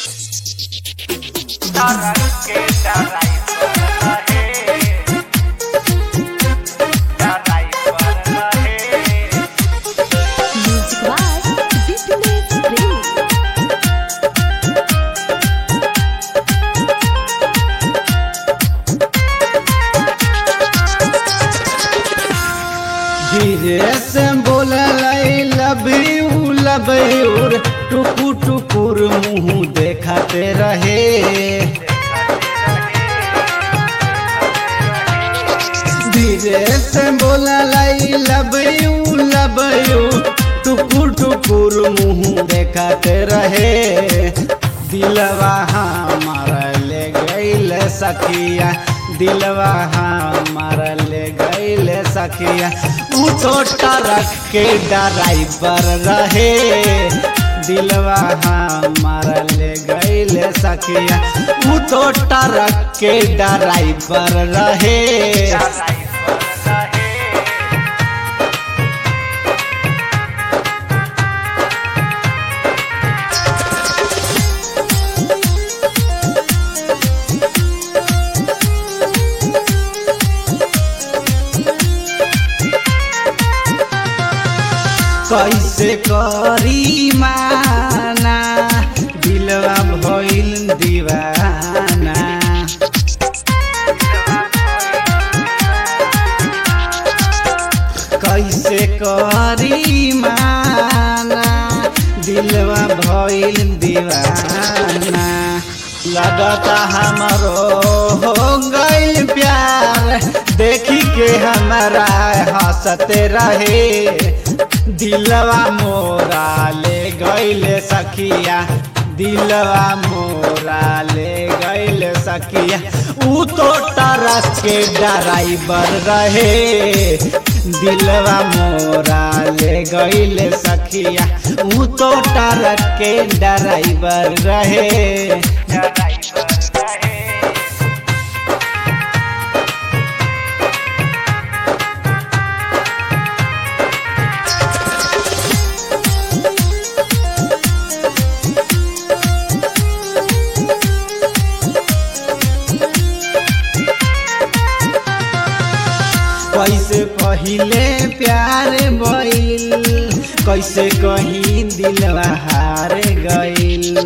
Music by Dipinus Premi. धीरे से बोलल लब यू लब यूर टुकुर टुकुर मुँह देखते रहे धीरे से बोलल लब यू लब यू टुकुर टुकुर मुँह देखते रहे दिलवा हमारा ले गईल सखिया दिलवा हमारा ले गईल सखिया ऊ तो ट्रक के ड्राइवर रहे दिलवा हमारा ले गईल सखिया ऊ तो ट्रक के ड्राइवर रहे कैसे करी माना दिलवा भइल दीवाना कैसे करी माना दिलवा भइल दीवाना लगता हमरो हो गइल प्यार देखी के हमारा हंसते रहे दिलवा मोरा ले गइले सखिया दिलवा मोरा ले गइले सखिया ऊ तो ट्रक के ड्राइवर रहे दिलवा मोरा ले गइले सखिया ऊ तो ट्रक के ड्राइवर रहे कैसे पहिले प्यार भइल कैसे कहीं दिलवा हार गइल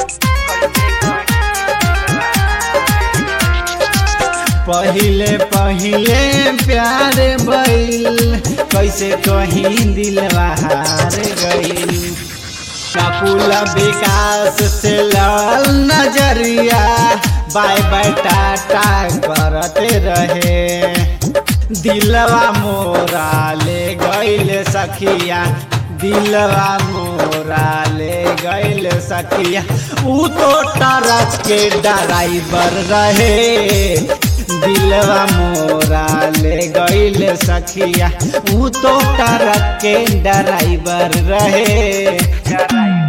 पहिले पहिले प्यार भइल कैसे कहीं दिलवा हार गइल काकुल विकास से लल नजरिया बाय बाय टाटा करते रहे दिलवा मोरा ले गइल सखिया दिलवा मोरा ले गइल सखिया ऊ तो ट्रक के ड्राइवर रहे दिलवा मोरा ले गइल सखिया ऊ तो ट्रक के ड्राइवर रहे